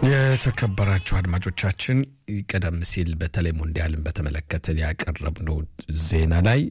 የተከበራችሁ አድማጮቻችን ቀደም ሲል በተለይ ሞንዲያልን በተመለከተ ያቀረብነው ዜና ላይ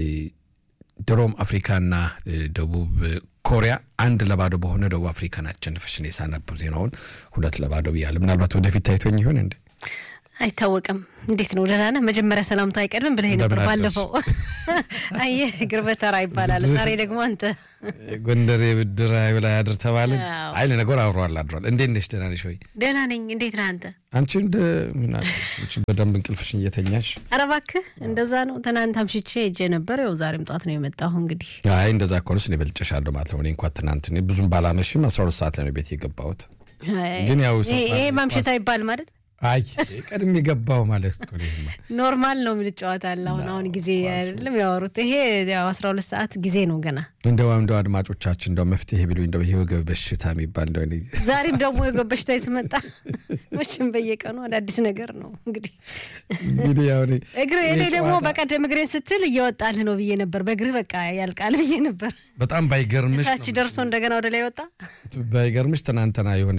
ድሮም አፍሪካና ደቡብ ኮሪያ አንድ ለባዶ በሆነ ደቡብ አፍሪካን አሸነፈችን የሳነብ ዜናውን ሁለት ለባዶ ብያለሁ። ምናልባት ወደፊት ታይቶኝ ይሆን እንዴ? አይታወቅም። እንዴት ነው? ደህና ነህ? መጀመሪያ ሰላምታ አይቀድምም ብለህ ነበር ባለፈው። አየህ ግርበተራ ይባላል። ዛሬ ደግሞ አንተ ጎንደሬ ብድር አይብላ ያድር ተባለ። አይ ለነገሩ አብረዋል አድሯል። እንዴት ነሽ? ደህና ነሽ ወይ? ደህና ነኝ። እንዴት ነህ አንተ? አንቺ እንደ ምን በደንብ እንቅልፍሽን እየተኛሽ? ኧረ እባክህ እንደዛ ነው። ትናንት አምሽቼ ሄጄ ነበር። ያው ዛሬም ጠዋት ነው የመጣሁ። እንግዲህ አይ እንደዛ ከሆነስ እኔ በልጭሻለሁ ማለት ነው። እኔ እንኳ ትናንት እኔ ብዙም ባላመሽም አስራ ሁለት ሰዓት ላይ ነው ቤት የገባሁት። ግን ያው ይሄ ማምሸት አይባልም አይደል? አይ ቀድም የገባው ማለት ኖርማል ነው የምንጫወታለን። አሁን አሁን ጊዜ አይደለም ያወሩት። ይሄ ያው አስራ ሁለት ሰዓት ጊዜ ነው ገና። እንደው እንደው አድማጮቻችን እንደው መፍትሄ ቢሉ እንደው ይሄ ወገብ በሽታ የሚባል እንደው ዛሬም ደግሞ የወገብ በሽታ የተመጣ መቼም በየቀኑ አዳዲስ ነገር ነው እንግዲህ እንግዲህ ያው እግር እኔ ደግሞ በቀደም እግሬን ስትል እየወጣልህ ነው ብዬ ነበር። በእግርህ በቃ ያልቃል ብዬ ነበር። በጣም ባይገርምሽ ታች ደርሶ እንደገና ወደ ላይ ወጣ። ባይገርምሽ ትናንትና የሆነ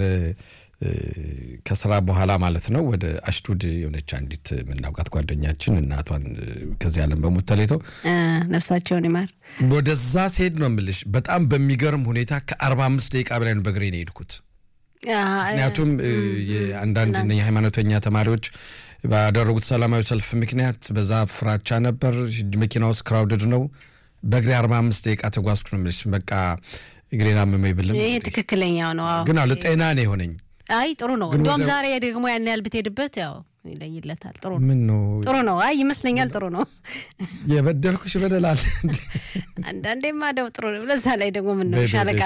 ከስራ በኋላ ማለት ነው ወደ አሽዱድ የሆነች አንዲት የምናውቃት ጓደኛችን እናቷን ከዚህ ዓለም በሞት ተለይተው ነፍሳቸውን ይማር። ወደዛ ሲሄድ ነው የምልሽ በጣም በሚገርም ሁኔታ ከአርባ አምስት ደቂቃ በላይ ነው በእግሬ ነው የሄድኩት። ምክንያቱም አንዳንድ የሃይማኖተኛ ተማሪዎች ባደረጉት ሰላማዊ ሰልፍ ምክንያት በዛ ፍራቻ ነበር። መኪና ውስጥ ክራውድድ ነው። በእግሬ አርባ አምስት ደቂቃ ተጓዝኩ ነው የምልሽ። በቃ እግሬን አመመኝ ብልም ይሄ ትክክለኛው ነው ግን አለ ጤና ነው የሆነኝ አይ ጥሩ ነው። እንዲያውም ዛሬ ደግሞ ያን ያህል ብትሄድበት ያው ይለይለታል። ጥሩ ነው። ምን ነው ጥሩ ነው። አይ ይመስለኛል ጥሩ ነው። የበደልኩሽ በደላል አንዳንዴማ ደው ጥሩ ነው። ለዛ ላይ ደግሞ ምን ነው ሻለቃ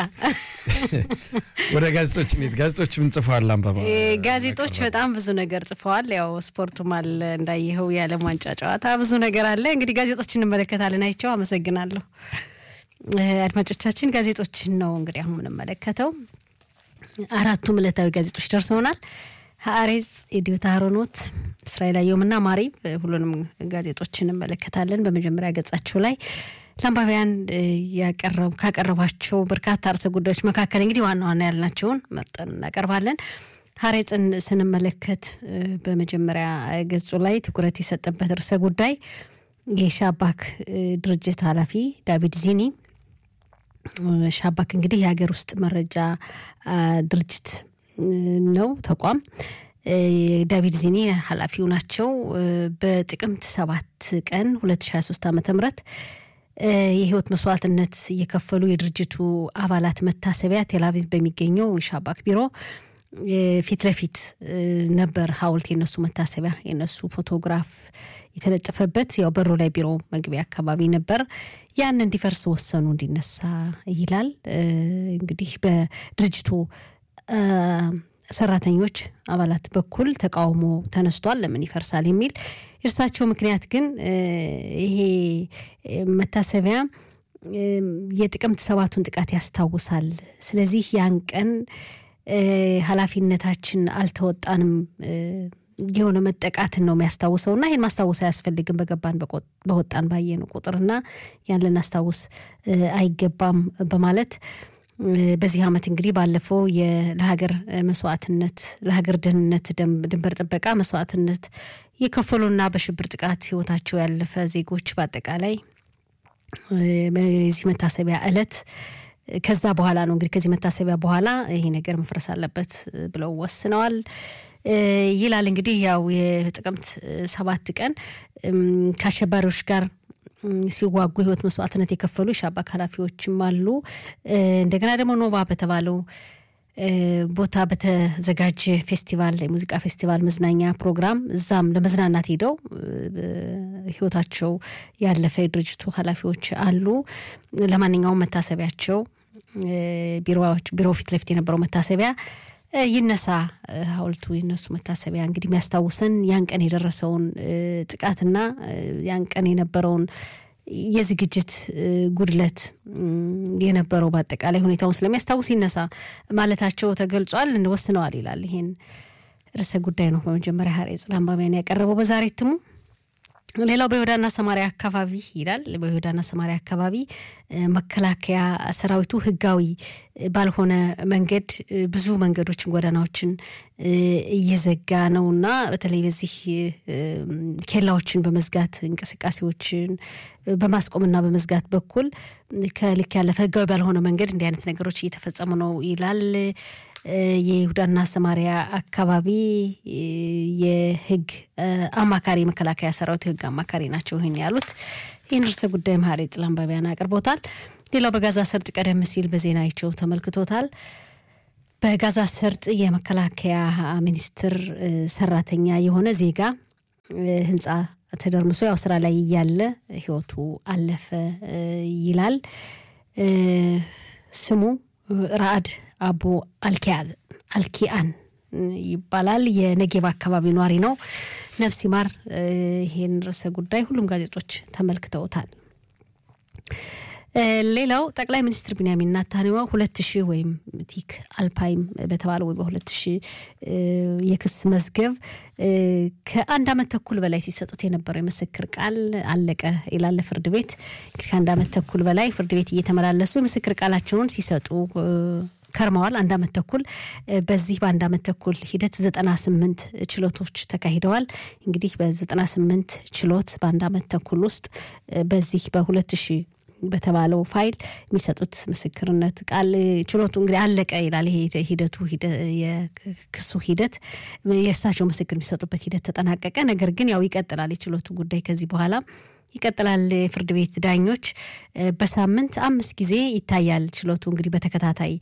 ወደ ጋዜጦች ኔት ጋዜጦች ምን ጽፈዋል? አንበባ ጋዜጦች በጣም ብዙ ነገር ጽፈዋል። ያው ስፖርቱም አለ እንዳየኸው፣ የዓለም ዋንጫ ጨዋታ ብዙ ነገር አለ። እንግዲህ ጋዜጦች እንመለከታለን። አይቸው አመሰግናለሁ። አድማጮቻችን ጋዜጦችን ነው እንግዲህ አሁን የምንመለከተው አራቱም ዕለታዊ ጋዜጦች ደርሰውናል። ሀአሬዝ፣ ኢዲዮት አህሮኖት፣ እስራኤል አየሁምና ማሪ ሁሉንም ጋዜጦች እንመለከታለን። በመጀመሪያ ገጻቸው ላይ ለአንባቢያን ካቀረቧቸው በርካታ ርዕሰ ጉዳዮች መካከል እንግዲህ ዋና ዋና ያልናቸውን መርጠን እናቀርባለን። ሀሬጽን ስንመለከት በመጀመሪያ ገጹ ላይ ትኩረት የሰጠበት ርዕሰ ጉዳይ የሻባክ ድርጅት ኃላፊ ዳቪድ ዚኒ ሻባክ እንግዲህ የሀገር ውስጥ መረጃ ድርጅት ነው ተቋም። ዳቪድ ዚኒ ኃላፊው ናቸው። በጥቅምት ሰባት ቀን 2023 ዓ ም የህይወት መስዋዕትነት እየከፈሉ የድርጅቱ አባላት መታሰቢያ ቴልአቪቭ በሚገኘው የሻባክ ቢሮ ፊት ለፊት ነበር ሐውልት የነሱ መታሰቢያ የነሱ ፎቶግራፍ የተለጠፈበት ያው በሩ ላይ ቢሮ መግቢያ አካባቢ ነበር። ያን እንዲፈርስ ወሰኑ፣ እንዲነሳ ይላል። እንግዲህ በድርጅቱ ሰራተኞች አባላት በኩል ተቃውሞ ተነስቷል። ለምን ይፈርሳል የሚል የእርሳቸው ምክንያት ግን ይሄ መታሰቢያ የጥቅምት ሰባቱን ጥቃት ያስታውሳል። ስለዚህ ያን ቀን ኃላፊነታችን አልተወጣንም የሆነ መጠቃትን ነው የሚያስታውሰው እና ይህን ማስታወስ አያስፈልግም በገባን በወጣን ባየን ቁጥርና ያን ልናስታውስ አይገባም በማለት በዚህ ዓመት እንግዲህ ባለፈው ለሀገር መስዋዕትነት ለሀገር ደህንነት ድንበር ጥበቃ መስዋዕትነት የከፈሉና በሽብር ጥቃት ህይወታቸው ያለፈ ዜጎች በአጠቃላይ በዚህ መታሰቢያ ዕለት ከዛ በኋላ ነው እንግዲህ ከዚህ መታሰቢያ በኋላ ይሄ ነገር መፍረስ አለበት ብለው ወስነዋል ይላል። እንግዲህ ያው የጥቅምት ሰባት ቀን ከአሸባሪዎች ጋር ሲዋጉ ህይወት መስዋዕትነት የከፈሉ የሻባክ ኃላፊዎችም አሉ። እንደገና ደግሞ ኖቫ በተባለው ቦታ በተዘጋጀ ፌስቲቫል የሙዚቃ ፌስቲቫል መዝናኛ ፕሮግራም እዛም ለመዝናናት ሄደው ህይወታቸው ያለፈ የድርጅቱ ኃላፊዎች አሉ። ለማንኛውም መታሰቢያቸው ቢሮ ፊት ለፊት የነበረው መታሰቢያ ይነሳ፣ ሐውልቱ ይነሱ። መታሰቢያ እንግዲህ የሚያስታውሰን ያን ቀን የደረሰውን ጥቃትና ያን ቀን የነበረውን የዝግጅት ጉድለት የነበረው በአጠቃላይ ሁኔታውን ስለሚያስታውስ ይነሳ ማለታቸው ተገልጿል። ወስነዋል ይላል። ይሄን ርዕሰ ጉዳይ ነው በመጀመሪያ ሀሬጽ ለአንባቢያን ያቀረበው በዛሬ እትሙ። ሌላው በይሁዳና ሰማሪያ አካባቢ ይላል። በይሁዳና ሰማሪያ አካባቢ መከላከያ ሰራዊቱ ህጋዊ ባልሆነ መንገድ ብዙ መንገዶችን፣ ጎዳናዎችን እየዘጋ ነው እና በተለይ በዚህ ኬላዎችን በመዝጋት እንቅስቃሴዎችን በማስቆምና በመዝጋት በኩል ከልክ ያለፈ ህጋዊ ባልሆነ መንገድ እንዲህ አይነት ነገሮች እየተፈጸሙ ነው ይላል። የይሁዳና ሰማሪያ አካባቢ የህግ አማካሪ መከላከያ ሰራዊቱ የህግ አማካሪ ናቸው ይህን ያሉት። ይህን ርዕሰ ጉዳይ መሀሪ ጽላምባቢያን አቅርቦታል። ሌላው በጋዛ ሰርጥ ቀደም ሲል በዜናቸው ተመልክቶታል። በጋዛ ሰርጥ የመከላከያ ሚኒስትር ሰራተኛ የሆነ ዜጋ ህንፃ ተደርምሶ ያው ስራ ላይ እያለ ህይወቱ አለፈ ይላል። ስሙ ራአድ አቡ አልኪአን ይባላል። የነጌባ አካባቢ ኗሪ ነው። ነፍስ ይማር። ይሄን ርዕሰ ጉዳይ ሁሉም ጋዜጦች ተመልክተውታል። ሌላው ጠቅላይ ሚኒስትር ቢንያሚን ናታንያሁ ሁለት ሺህ ወይም ቲክ አልፓይም በተባለው ወይ በሁለት ሺህ የክስ መዝገብ ከአንድ ዓመት ተኩል በላይ ሲሰጡት የነበረው የምስክር ቃል አለቀ ይላል ፍርድ ቤት። እንግዲህ ከአንድ ዓመት ተኩል በላይ ፍርድ ቤት እየተመላለሱ የምስክር ቃላቸውን ሲሰጡ ከርመዋል። አንድ ዓመት ተኩል በዚህ በአንድ ዓመት ተኩል ሂደት ዘጠና ስምንት ችሎቶች ተካሂደዋል። እንግዲህ በዘጠና ስምንት ችሎት በአንድ ዓመት ተኩል ውስጥ በዚህ በሁለት ሺህ በተባለው ፋይል የሚሰጡት ምስክርነት ቃል ችሎቱ እንግዲህ አለቀ ይላል። ይሄ ሂደቱ የክሱ ሂደት የእሳቸው ምስክር የሚሰጡበት ሂደት ተጠናቀቀ። ነገር ግን ያው ይቀጥላል የችሎቱ ጉዳይ ከዚህ በኋላ ይቀጥላል። የፍርድ ቤት ዳኞች በሳምንት አምስት ጊዜ ይታያል ችሎቱ እንግዲህ በተከታታይ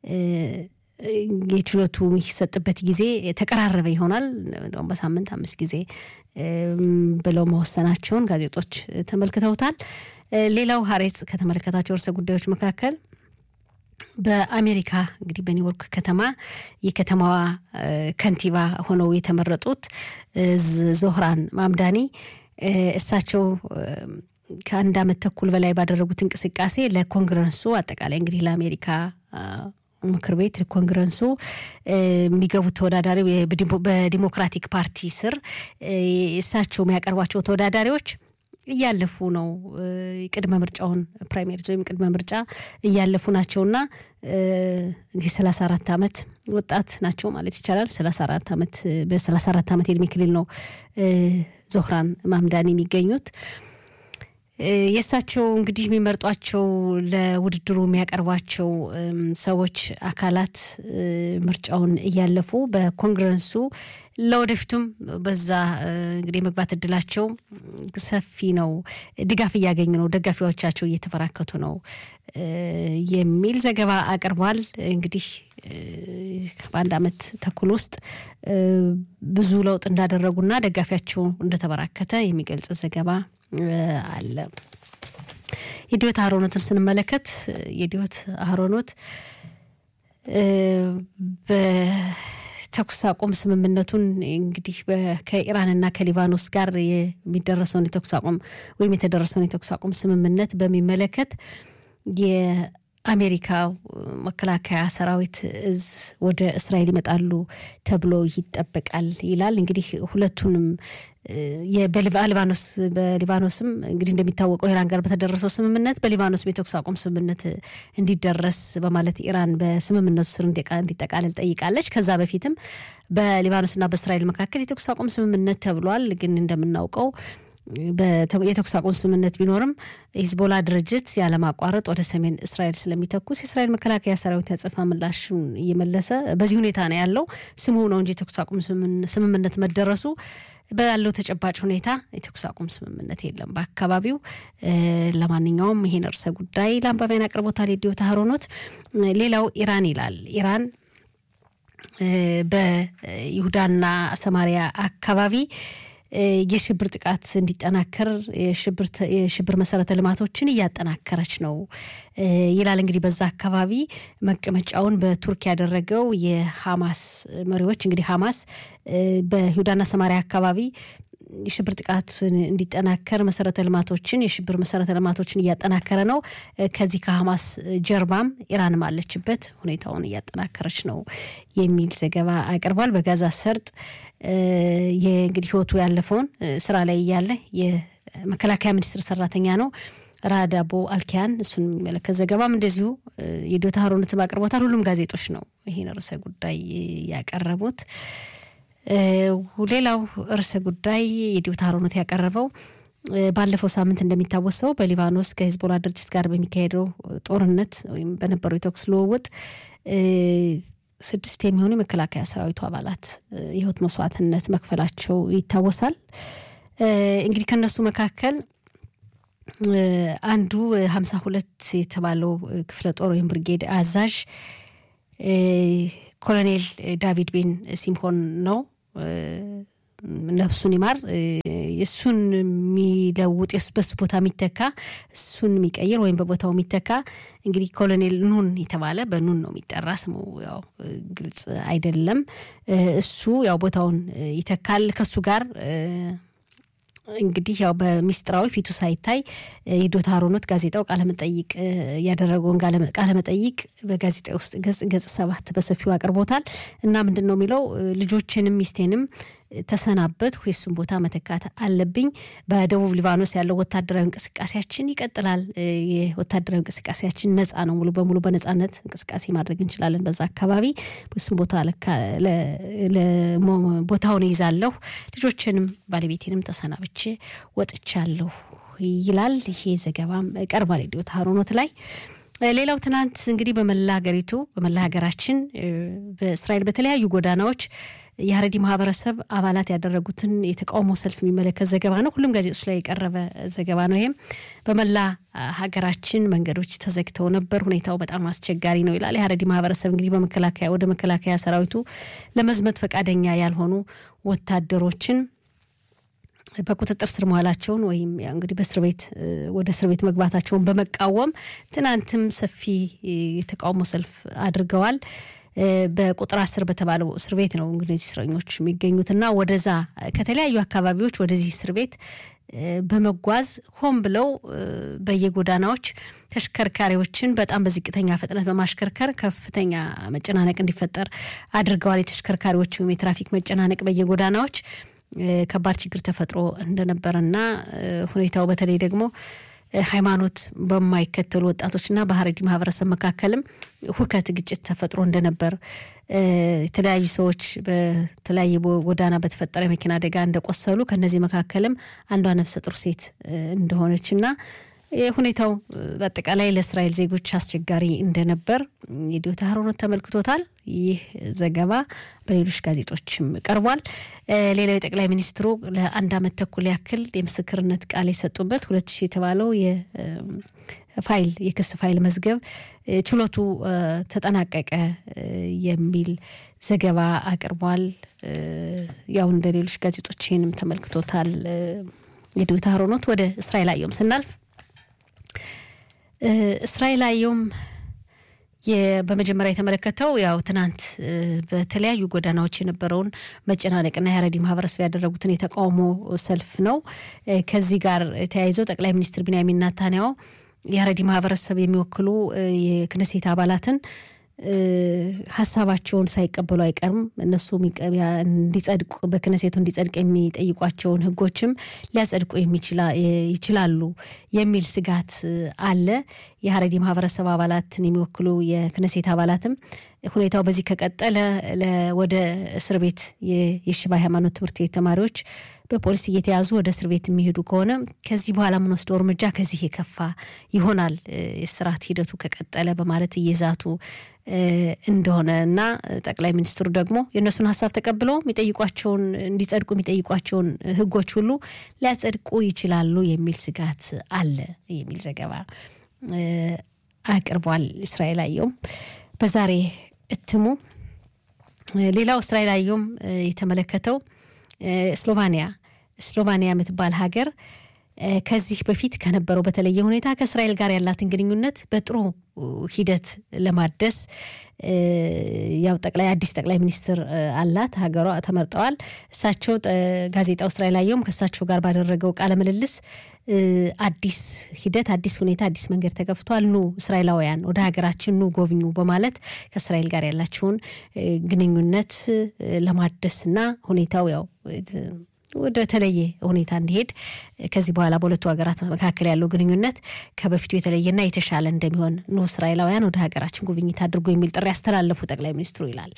የችሎቱ የሚሰጥበት ጊዜ የተቀራረበ ይሆናል። እንደውም በሳምንት አምስት ጊዜ ብለው መወሰናቸውን ጋዜጦች ተመልክተውታል። ሌላው ሀሬጽ ከተመለከታቸው ርዕሰ ጉዳዮች መካከል በአሜሪካ እንግዲህ በኒውዮርክ ከተማ የከተማዋ ከንቲባ ሆነው የተመረጡት ዞህራን ማምዳኒ እሳቸው ከአንድ ዓመት ተኩል በላይ ባደረጉት እንቅስቃሴ ለኮንግረሱ አጠቃላይ እንግዲህ ለአሜሪካ ምክር ቤት ኮንግረሱ የሚገቡት ተወዳዳሪ በዲሞክራቲክ ፓርቲ ስር እሳቸው የሚያቀርቧቸው ተወዳዳሪዎች እያለፉ ነው። ቅድመ ምርጫውን ፕራይሜሪዝ ወይም ቅድመ ምርጫ እያለፉ ናቸውና እንግዲህ ሰላሳ አራት ዓመት ወጣት ናቸው ማለት ይቻላል። ሰላሳ አራት ዓመት በሰላሳ አራት ዓመት የእድሜ ክልል ነው ዞህራን ማምዳኒ የሚገኙት። የእሳቸው እንግዲህ የሚመርጧቸው ለውድድሩ የሚያቀርቧቸው ሰዎች አካላት ምርጫውን እያለፉ በኮንግረሱ ለወደፊቱም በዛ እንግዲህ የመግባት እድላቸው ሰፊ ነው፣ ድጋፍ እያገኙ ነው፣ ደጋፊዎቻቸው እየተበራከቱ ነው የሚል ዘገባ አቅርቧል። እንግዲህ በአንድ ዓመት ተኩል ውስጥ ብዙ ለውጥ እንዳደረጉና ደጋፊያቸው እንደተበራከተ የሚገልጽ ዘገባ አለ። የዲዮት አህሮኖትን ስንመለከት የዲዮት አህሮኖት በተኩስ አቁም ስምምነቱን እንግዲህ ከኢራንና ከሊባኖስ ጋር የሚደረሰውን የተኩስ አቁም ወይም የተደረሰውን የተኩስ አቁም ስምምነት በሚመለከት የአሜሪካ መከላከያ ሰራዊት እዝ ወደ እስራኤል ይመጣሉ ተብሎ ይጠበቃል ይላል። እንግዲህ ሁለቱንም በሊባኖስ በሊባኖስም እንግዲህ እንደሚታወቀው ኢራን ጋር በተደረሰው ስምምነት በሊባኖስ የተኩስ አቁም ስምምነት እንዲደረስ በማለት ኢራን በስምምነቱ ስር እንዲጠቃለል ጠይቃለች። ከዛ በፊትም በሊባኖስና በእስራኤል መካከል የተኩስ አቁም ስምምነት ተብሏል። ግን እንደምናውቀው የተኩስ አቁም ስምምነት ቢኖርም ሂዝቦላ ድርጅት ያለማቋረጥ ወደ ሰሜን እስራኤል ስለሚተኩስ የእስራኤል መከላከያ ሰራዊት ያጸፋ ምላሽ እየመለሰ በዚህ ሁኔታ ነው ያለው። ስሙ ነው እንጂ የተኩስ አቁም ስምምነት መደረሱ ባለው ተጨባጭ ሁኔታ የተኩስ አቁም ስምምነት የለም በአካባቢው። ለማንኛውም ይሄን ርዕሰ ጉዳይ ለአንባቢያን አቅርቦታል የዲዮታ ሀሮኖት። ሌላው ኢራን ይላል ኢራን በይሁዳና ሰማሪያ አካባቢ የሽብር ጥቃት እንዲጠናከር የሽብር መሰረተ ልማቶችን እያጠናከረች ነው ይላል። እንግዲህ በዛ አካባቢ መቀመጫውን በቱርክ ያደረገው የሐማስ መሪዎች እንግዲህ ሐማስ በይሁዳና ሰማሪያ አካባቢ የሽብር ጥቃቱን እንዲጠናከር መሰረተ ልማቶችን የሽብር መሰረተ ልማቶችን እያጠናከረ ነው። ከዚህ ከሀማስ ጀርባም ኢራንም አለችበት ሁኔታውን እያጠናከረች ነው የሚል ዘገባ አቅርቧል። በጋዛ ሰርጥ የእንግዲህ ህይወቱ ያለፈውን ስራ ላይ እያለ የመከላከያ ሚኒስቴር ሰራተኛ ነው ራዳቦ አልኪያን እሱን የሚመለከት ዘገባም እንደዚሁ የዶታ ሀሮነትም አቅርቦታል። ሁሉም ጋዜጦች ነው ይህን ርዕሰ ጉዳይ ያቀረቡት። ሌላው ርዕሰ ጉዳይ የዶታ ሀሮነት ያቀረበው ባለፈው ሳምንት እንደሚታወሰው በሊባኖስ ከሂዝቦላ ድርጅት ጋር በሚካሄደው ጦርነት ወይም በነበረው የተኩስ ልውውጥ ስድስት የሚሆኑ የመከላከያ ሰራዊቱ አባላት የህይወት መስዋዕትነት መክፈላቸው ይታወሳል። እንግዲህ ከነሱ መካከል አንዱ ሀምሳ ሁለት የተባለው ክፍለ ጦር ወይም ብርጌድ አዛዥ ኮሎኔል ዳቪድ ቤን ሲምሆን ነው። ነፍሱን ይማር። እሱን የሚለውጥ በሱ ቦታ የሚተካ እሱን የሚቀይር ወይም በቦታው የሚተካ እንግዲህ ኮሎኔል ኑን የተባለ በኑን ነው የሚጠራ ስሙ ያው ግልጽ አይደለም። እሱ ያው ቦታውን ይተካል ከሱ ጋር እንግዲህ ያው በሚስጥራዊ ፊቱ ሳይታይ የዶታ ሮኖት ጋዜጣው ቃለመጠይቅ ያደረገውን ቃለመጠይቅ በጋዜጣ ውስጥ ገጽ ገጽ ሰባት በሰፊው አቅርቦታል እና ምንድን ነው የሚለው ልጆችንም ሚስቴንም ተሰናበት የሱን ቦታ መተካት አለብኝ። በደቡብ ሊባኖስ ያለው ወታደራዊ እንቅስቃሴያችን ይቀጥላል። የወታደራዊ እንቅስቃሴያችን ነፃ ነው። ሙሉ በሙሉ በነፃነት እንቅስቃሴ ማድረግ እንችላለን። በዛ አካባቢ እሱን ቦታ ቦታውን ይዛለሁ። ልጆችንም ባለቤቴንም ተሰናብቼ ወጥቻለሁ ይላል። ይሄ ዘገባም ቀርቧል ዲዮታ ሀሮኖት ላይ። ሌላው ትናንት እንግዲህ በመላ ሀገሪቱ በመላ ሀገራችን በእስራኤል በተለያዩ ጎዳናዎች የሀረዲ ማህበረሰብ አባላት ያደረጉትን የተቃውሞ ሰልፍ የሚመለከት ዘገባ ነው። ሁሉም ጋዜጦች ላይ የቀረበ ዘገባ ነው። ይሄም በመላ ሀገራችን መንገዶች ተዘግተው ነበር። ሁኔታው በጣም አስቸጋሪ ነው ይላል። የሀረዲ ማህበረሰብ እንግዲህ በመከላከያ ወደ መከላከያ ሰራዊቱ ለመዝመት ፈቃደኛ ያልሆኑ ወታደሮችን በቁጥጥር ስር መዋላቸውን ወይም እንግዲህ በእስር ቤት ወደ እስር ቤት መግባታቸውን በመቃወም ትናንትም ሰፊ የተቃውሞ ሰልፍ አድርገዋል። በቁጥር አስር በተባለው እስር ቤት ነው እንግዲህ እስረኞች የሚገኙትና ወደዛ ከተለያዩ አካባቢዎች ወደዚህ እስር ቤት በመጓዝ ሆን ብለው በየጎዳናዎች ተሽከርካሪዎችን በጣም በዝቅተኛ ፍጥነት በማሽከርከር ከፍተኛ መጨናነቅ እንዲፈጠር አድርገዋል። የተሽከርካሪዎቹም የትራፊክ መጨናነቅ በየጎዳናዎች ከባድ ችግር ተፈጥሮ እንደነበረና ሁኔታው በተለይ ደግሞ ሃይማኖት በማይከተሉ ወጣቶችና በሀረዲ ማህበረሰብ መካከልም ሁከት፣ ግጭት ተፈጥሮ እንደነበር የተለያዩ ሰዎች በተለያየ ጎዳና በተፈጠረ መኪና አደጋ እንደቆሰሉ ከነዚህ መካከልም አንዷ ነፍሰ ጡር ሴት እንደሆነችና ሁኔታው በአጠቃላይ ለእስራኤል ዜጎች አስቸጋሪ እንደነበር የዲዮታ ሀሮኖት ተመልክቶታል። ይህ ዘገባ በሌሎች ጋዜጦችም ቀርቧል። ሌላው የጠቅላይ ሚኒስትሩ ለአንድ ዓመት ተኩል ያክል የምስክርነት ቃል የሰጡበት ሁለት ሺህ የተባለው የፋይል የክስ ፋይል መዝገብ ችሎቱ ተጠናቀቀ የሚል ዘገባ አቅርቧል። ያው እንደ ሌሎች ጋዜጦች ይህንም ተመልክቶታል። የዲዮታ ሀሮኖት ወደ እስራኤል አየሁም ስናልፍ እስራኤል አየውም በመጀመሪያ የተመለከተው ያው ትናንት በተለያዩ ጎዳናዎች የነበረውን መጨናነቅና የሀረሪ ማህበረሰብ ያደረጉትን የተቃውሞ ሰልፍ ነው። ከዚህ ጋር ተያይዘው ጠቅላይ ሚኒስትር ቢንያሚን ናታንያሁ የሀረሪ ማህበረሰብ የሚወክሉ የክነሴት አባላትን ሀሳባቸውን ሳይቀበሉ አይቀርም። እነሱ እንዲጸድቁ በክነሴቱ እንዲጸድቅ የሚጠይቋቸውን ህጎችም ሊያጸድቁ ይችላሉ የሚል ስጋት አለ። የሀረሪ ማህበረሰብ አባላትን የሚወክሉ የክነሴት አባላትም ሁኔታው በዚህ ከቀጠለ ወደ እስር ቤት የሽባ ሃይማኖት ትምህርት ቤት ተማሪዎች በፖሊስ እየተያዙ ወደ እስር ቤት የሚሄዱ ከሆነ ከዚህ በኋላ የምንወስደው እርምጃ ከዚህ የከፋ ይሆናል፣ የስርዓት ሂደቱ ከቀጠለ በማለት እየዛቱ እንደሆነ እና ጠቅላይ ሚኒስትሩ ደግሞ የእነሱን ሀሳብ ተቀብለው የሚጠይቋቸውን እንዲጸድቁ የሚጠይቋቸውን ህጎች ሁሉ ሊያጸድቁ ይችላሉ የሚል ስጋት አለ የሚል ዘገባ አቅርቧል። እስራኤል አየውም በዛሬ እትሙ ሌላው እስራኤል አየውም የተመለከተው ስሎቫኒያ ስሎቫኒያ የምትባል ሀገር ከዚህ በፊት ከነበረው በተለየ ሁኔታ ከእስራኤል ጋር ያላትን ግንኙነት በጥሩ ሂደት ለማደስ ያው ጠቅላይ አዲስ ጠቅላይ ሚኒስትር አላት ሀገሯ ተመርጠዋል። እሳቸው ጋዜጣው እስራኤል አየሁም ከእሳቸው ጋር ባደረገው ቃለ ምልልስ አዲስ ሂደት፣ አዲስ ሁኔታ፣ አዲስ መንገድ ተከፍቷል፣ ኑ እስራኤላውያን ወደ ሀገራችን ኑ ጎብኙ በማለት ከእስራኤል ጋር ያላቸውን ግንኙነት ለማደስና ሁኔታው ያው ወደ ተለየ ሁኔታ እንዲሄድ ከዚህ በኋላ በሁለቱ ሀገራት መካከል ያለው ግንኙነት ከበፊቱ የተለየና የተሻለ እንደሚሆን ኑ እስራኤላውያን ወደ ሀገራችን ጉብኝት አድርጎ የሚል ጥሪ ያስተላለፉ ጠቅላይ ሚኒስትሩ ይላል።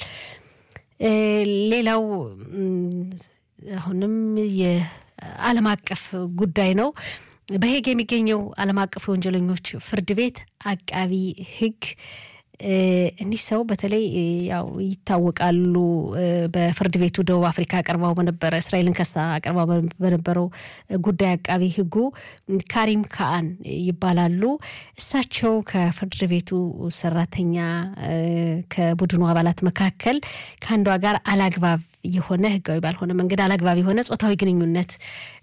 ሌላው አሁንም የዓለም አቀፍ ጉዳይ ነው። በሄግ የሚገኘው ዓለም አቀፍ የወንጀለኞች ፍርድ ቤት አቃቢ ሕግ እኒህ ሰው በተለይ ያው ይታወቃሉ። በፍርድ ቤቱ ደቡብ አፍሪካ አቅርባው በነበረ እስራኤልን ከሳ አቅርባው በነበረው ጉዳይ አቃቢ ህጉ ካሪም ካአን ይባላሉ። እሳቸው ከፍርድ ቤቱ ሰራተኛ ከቡድኑ አባላት መካከል ከአንዷ ጋር አላግባብ የሆነ ህጋዊ ባልሆነ መንገድ አላግባብ የሆነ ጾታዊ ግንኙነት